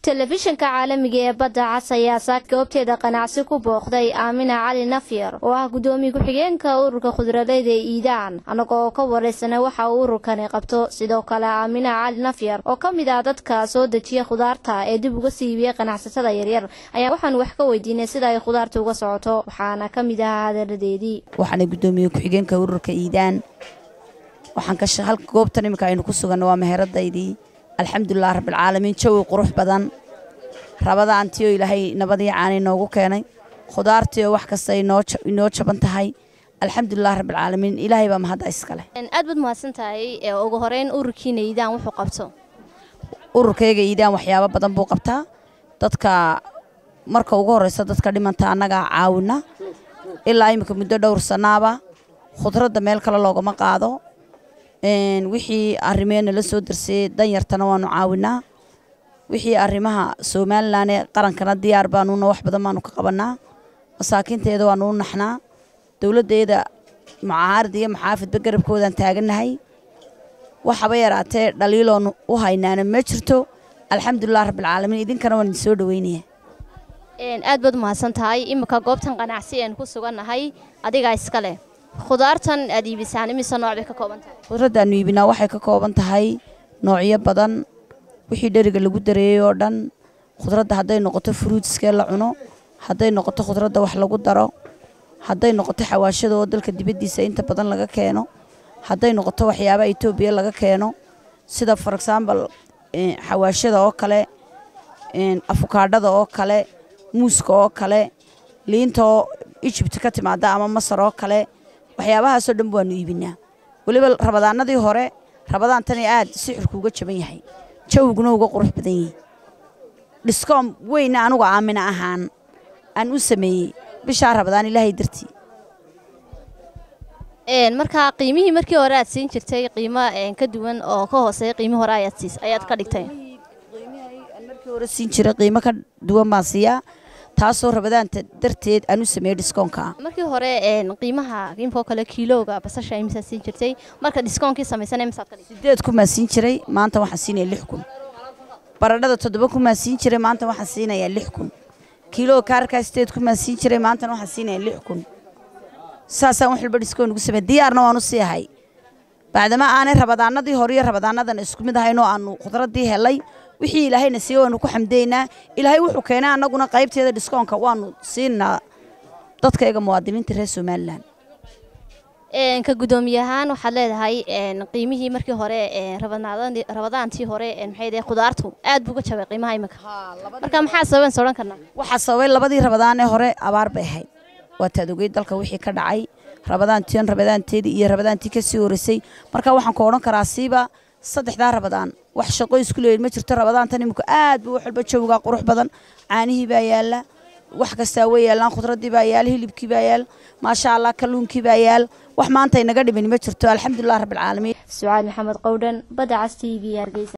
telefishinka caalamiga ee badda cas ayaa saak goobteeda qanacsi ku booqday aamina cali nafyar oo ah guddoomiye ku-xigeenka ururka khudradeyda ee iidaan annagoo ka waraysana waxa uu ururkani qabto sidoo kale aamina cali nafyar oo ka mid ah dadka soo dejiya khudaarta ee dib uga siibiyey ganacsatada yaryar ayaa waxaan wax ka weydiinay sida ay khudaarta uga socoto waxaana ka mid ahaa hadaladeedii waxaana guddoomiye ku-xigeenka ururka iidaan waxaan ka halka goobtan iminka aynu ku suganno waa meheradaydii alxamdulilah rabbilcaalamiin jawi qurux badan rabadaantioo ilaahay nabadii caanay noogu keenay khudaartiioo wax kasta inoo jaban tahay alxamdulilah rabbilcaalamiin ilaahay baa mahadda iskale aad baad mahadsan tahay ugu horeyn ururkiina iidaan wuxuu qabto ururkayga iidaan waxyaabo badan buu qabtaa dadka marka ugu horreysa dadka dhimanta annagaa caawina ilaa iminka muddo dhowr sannaaba khudradda meel kale loogama qaado wixii arrimeena la soo darsayey danyartana waanu caawinaa wixii arrimaha somalilan ee qarankana diyaar baanuna wax badan baanu ka qabannaa masaakiinteeda waanu u naxnaa dowladdeeda mucaarad iyo maxaafidba garabkoodaan taagannahay waxaba yaraatee dhaliiloonu u haynaana ma jirto alxamdulilah rabbilcaalamiin idinkana waan idin soo dhoweynaya aad baad mahadsan tahay iminka goobtan qanacsi eenu ku sugannahay adigaa iska leh khudaartan aad iibisaan imise nooc bay ka kooban tahay khudraddaannu iibinaa waxay ka kooban tahay noocyo badan wixii dheriga lagu dareeyey oo dhan khudradda hadday noqoto fruutskee la cuno hadday noqoto khudradda wax lagu daro hadday noqoto xawaashada oo dalka dibaddiisa inta badan laga keeno hadday noqoto waxyaabaha etoobiya laga keeno sida for exaambal xawaashada oo kale afukaadhada oo kale muuska oo kale liinta oo ijibta ka timaada ama masar oo kale waxyaabahaasoo dhan waanu iibinaa weliba rabadaanadii hore rabadaantani aad sixirku uga jaban yahay jawiguna uga qurux badan yihi dhiskoom weyna anugu aamina ahaan aan u sameeyey bishaa rabadaan ilaahay dartii markaa qiimihii markii hore aad siin jirtay qiimo ka duwan oo ka hooseeya qiimii hore ayaad ka dhigtay markii hore siin jiray qiimo ka duwan baan siiyaa taasoo rabadaanta darteed aan u sameeyey dhiskoonka markii hore qiimaha qiimkoo kale kiilooga basasha imisaad siin jirtay marka dhiskoonkii samaysan imisaad ka dhigtay sideed kun baan siin jiray maanta waxaan siinaya lix kun baradhada toddoba kun baan siin jiray maanta waxaan siinayaa lix kun kiilooga kaarkaa sideed kun baan siin jiray maantana waxaan siinayaa lix kun saasaan wax walba dhiskoon ugu samey diyaarna waan u sii ahay bacdama aanay rabadaanadii hore iyo rabadaanadan isku mid ahaynoo aanu khudraddii helay wixii ilaahayna siiye waanu ku xamdaynaa ilaahay wuxuu keenay annaguna qaybteeda dhiskoonka waanu siinaa dadkayga muwaadiniinta reer somalilan ka guddoomiye ahaan waxaad leedahay qiimihii markii hore rabadaantii hore maxay khudaartu aad buu uga jabay qiimaha imika marka maxaa sababen sodhan karnaa waxaa sababay labadii rabadaan ee hore abaar bay ahayd waataad ogey dalka wixii ka dhacay rabadaantiin rabadaanteedii iyo rabadaantii ka sii horeysay marka waxaan ku odhan karaa siiba saddexdaa rabadaan wax shaqo isku leeyihin ma jirto rabadaantan iminku aad buu wax walba jawgaa qurux badan caanihii baa yaalla wax kastaa way yaallaan khudraddii baa yaal hilibkii baa yaal maasha allah kalluunkii baa yaal wax maanta inaga dhimin ma jirto alxamdulilah rabbilcaalamiin sucaad maxamed qowdhan badda cas t v hargeysa